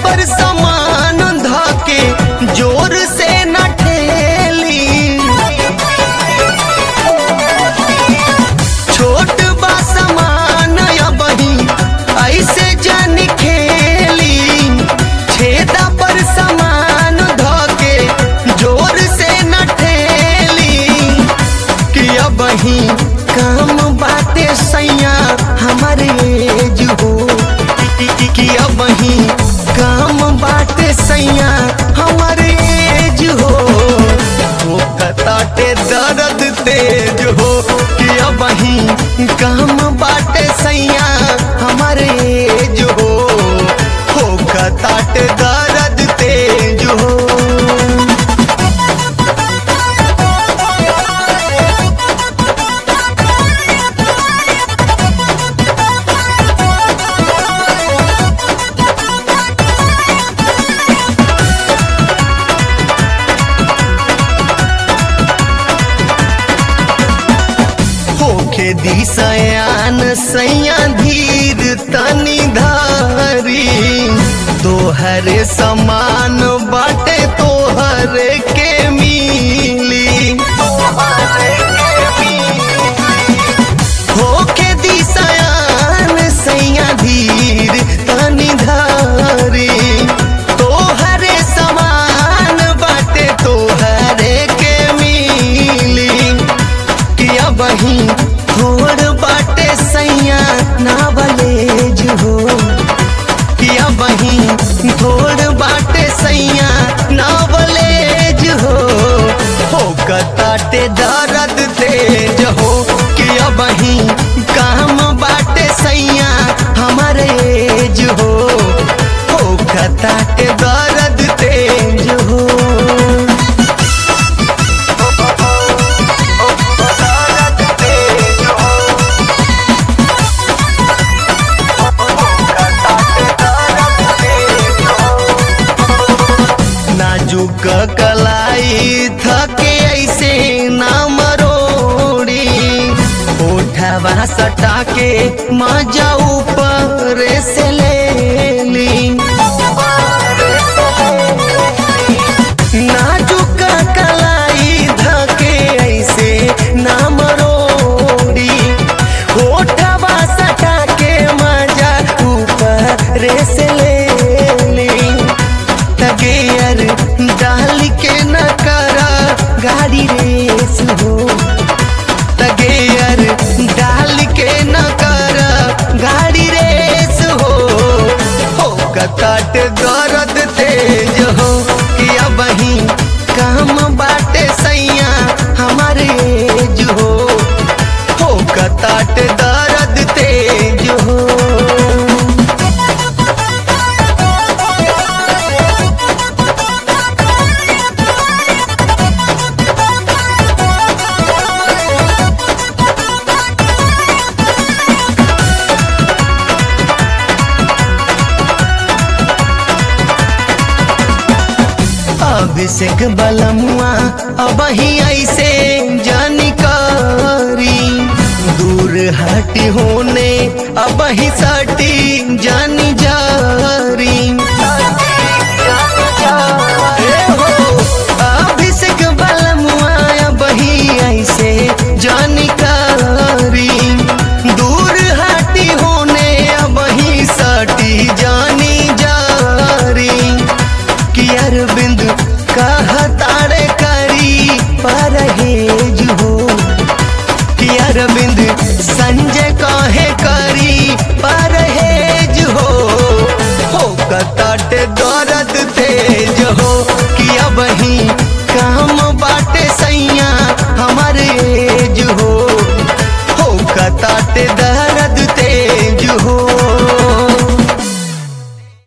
पर समान धके जोर से न ठेली छोट बा समान अबही ऐसे जन खेली छेदा पर समान धके जोर से न ठेली कि अबही काम बाटे सैया हमारे एज हो कि अबही काम बाटे सैया हमारे एज हो हो कताटे दर्द तेज हो कि अबही काम बाटे सैया हमारे एज हो हो कताटे दर्द तेज हो होखे दिसयान सैया धीर तनी धारी तोहरे समान बाटे तोहरे के मिली होखे दिसयान सैया धीर तनी धारी तोहरे समान बाटे तोहरे के मिली किया बही थोड़ बाटे सैया नावलेज हो किया बही थोड़ बाटे सैया नावलेज हो हो कताटे दर्द तेज हो किया बही काम बाटे सैया हमारे एज हो हो कताटे दर्द तेज हो नाजुक कलाई थके ऐसे ना मरोड़ी उठवा सटा के मजा ऊपर से ले ली नाजुक कलाई धके ऐसे ना मरोड़ी होठवा सटा के मजा ऊपर से ले ली तगेयर डाल के न करा गाड़ी रेस हो तगेयर डाल के न करा गाड़ी रेस हो हो कताट दर्द तेज हो कि अबही काम बाटे सैया हमारे एज हो हो कताट दर्द तेज हो अभिषेक बलमुआ अब ही ऐसे जानकारी दूर हटी होने अब ही सटी जानी जारी